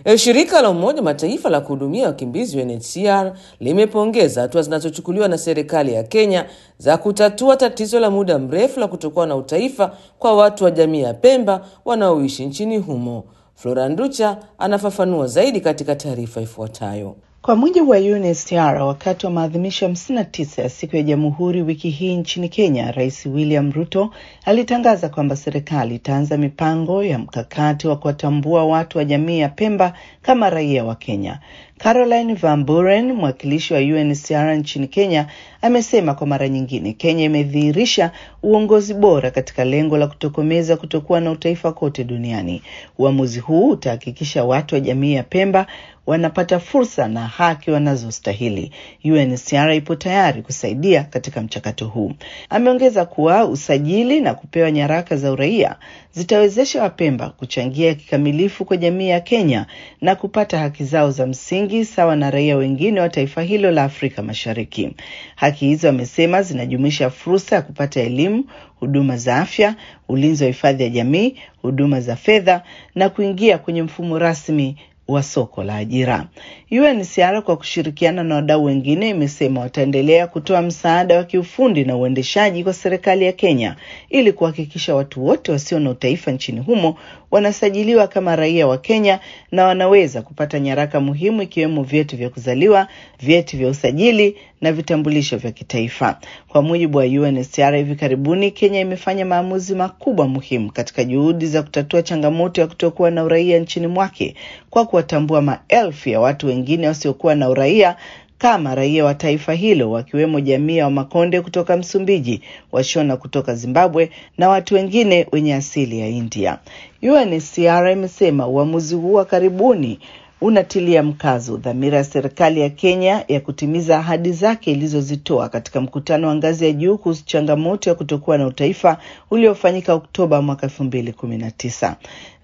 Shirika la Umoja Mataifa la kuhudumia wakimbizi UNHCR limepongeza hatua zinazochukuliwa na serikali ya Kenya za kutatua tatizo la muda mrefu la kutokuwa na utaifa kwa watu wa jamii ya Pemba wanaoishi nchini humo. Flora Nducha anafafanua zaidi katika taarifa ifuatayo. Kwa mujibu wa UNHCR, wakati wa maadhimisho ya 59 ya siku ya Jamhuri wiki hii nchini Kenya, Rais William Ruto alitangaza kwamba serikali itaanza mipango ya mkakati wa kuwatambua watu wa jamii ya Pemba kama raia wa Kenya. Caroline Van Buren, mwakilishi wa UNHCR nchini Kenya, amesema kwa mara nyingine Kenya imedhihirisha uongozi bora katika lengo la kutokomeza kutokuwa na utaifa kote duniani. Uamuzi huu utahakikisha watu wa jamii ya Pemba wanapata fursa na haki wanazostahili. UNHCR ipo tayari kusaidia katika mchakato huu. Ameongeza kuwa usajili na kupewa nyaraka za uraia zitawezesha Wapemba kuchangia kikamilifu kwa jamii ya Kenya na kupata haki zao za msingi sawa na raia wengine wa taifa hilo la Afrika Mashariki. Haki hizo, amesema, zinajumuisha fursa ya kupata elimu, huduma za afya, ulinzi wa hifadhi ya jamii, huduma za fedha na kuingia kwenye mfumo rasmi wa soko la ajira. UNHCR kwa kushirikiana na wadau wengine imesema wataendelea kutoa msaada wa kiufundi na uendeshaji kwa serikali ya Kenya ili kuhakikisha watu wote wasio na utaifa nchini humo wanasajiliwa kama raia wa Kenya na wanaweza kupata nyaraka muhimu ikiwemo vyeti vya kuzaliwa, vyeti vya usajili na vitambulisho vya kitaifa. Kwa mujibu wa UNHCR, hivi karibuni Kenya imefanya maamuzi makubwa muhimu katika juhudi za kutatua changamoto ya kutokuwa na uraia nchini mwake kwa kuwatambua maelfu ya watu wengine wasiokuwa na uraia kama raia wa taifa hilo wakiwemo jamii ya Wamakonde kutoka Msumbiji, Washona kutoka Zimbabwe na watu wengine wenye asili ya India. UNHCR imesema uamuzi huu wa karibuni unatilia mkazo dhamira ya serikali ya Kenya ya kutimiza ahadi zake ilizozitoa katika mkutano wa ngazi ya juu kuhusu changamoto ya kutokuwa na utaifa uliofanyika Oktoba mwaka elfu mbili kumi na tisa.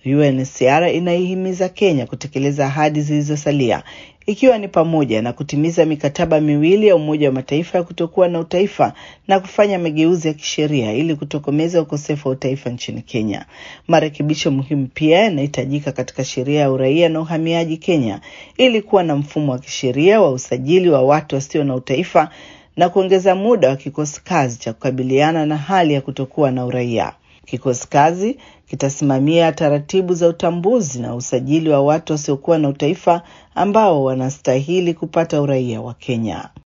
UNHCR inaihimiza Kenya kutekeleza ahadi zilizosalia ikiwa ni pamoja na kutimiza mikataba miwili ya Umoja wa Mataifa ya kutokuwa na utaifa na kufanya mageuzi ya kisheria ili kutokomeza ukosefu wa utaifa nchini Kenya. Marekebisho muhimu pia yanahitajika katika sheria ya uraia na uhamiaji Kenya ili kuwa na mfumo wa kisheria wa usajili wa watu wasio na utaifa na kuongeza muda wa kikosi kazi cha kukabiliana na hali ya kutokuwa na uraia. Kikosi kazi kitasimamia taratibu za utambuzi na usajili wa watu wasiokuwa na utaifa ambao wanastahili kupata uraia wa Kenya.